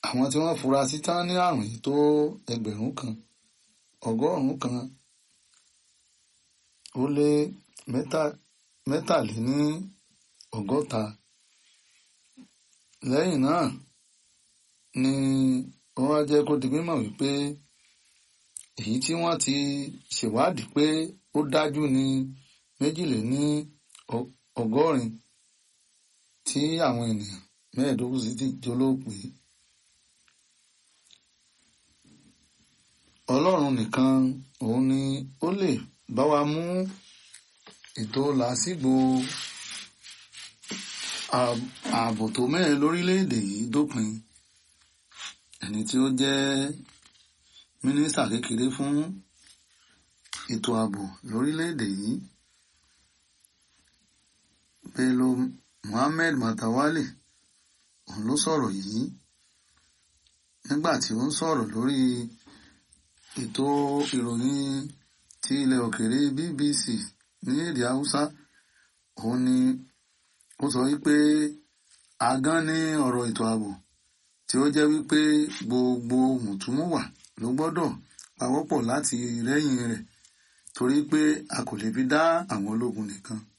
àwọn tí wọ́n fura sí tán ní àrùn yìí tó ẹgbẹ̀rún kan ọgọ́rùn-ún kan ó lé mẹ́ta mẹ́tàléní ọgọ́ta lẹ́yìn náà ni wọ́n wá jẹ́ kó di mímọ̀ wípé èyí tí wọ́n ti ṣèwádìí pé ó dájú ní méjìléní ọgọ́rin tí àwọn ènìyàn mẹ́ẹ̀ẹ́dógún sì ti jólóòpé ọlọ́run nìkan òun ni ó lè bá wa mú ètò làásìgbò ààbò tó mẹ́rin lórílẹ̀‐èdè yìí dópin ẹni tí ó jẹ́ mínísítà kékeré fún ètò ààbò lórílẹ̀‐èdè yìí Bello Muhammed Matawalle òun ló sọ̀rọ̀ yìí nígbà tí ó ń sọ̀rọ̀ lórí ètò ìròyìn ti ilẹ̀ òkèèrè BBC ní èdè Haúsá òun ni ó sọ wípé agán ní ọ̀rọ̀ ètò ààbò tí ó jẹ́ wípé gbogbo mùtúmùwà ló gbọ́dọ̀ pawọ́pọ̀ láti rẹ́yìn rẹ̀ torí pé a kò lè fi dá àwọn ológun nìkan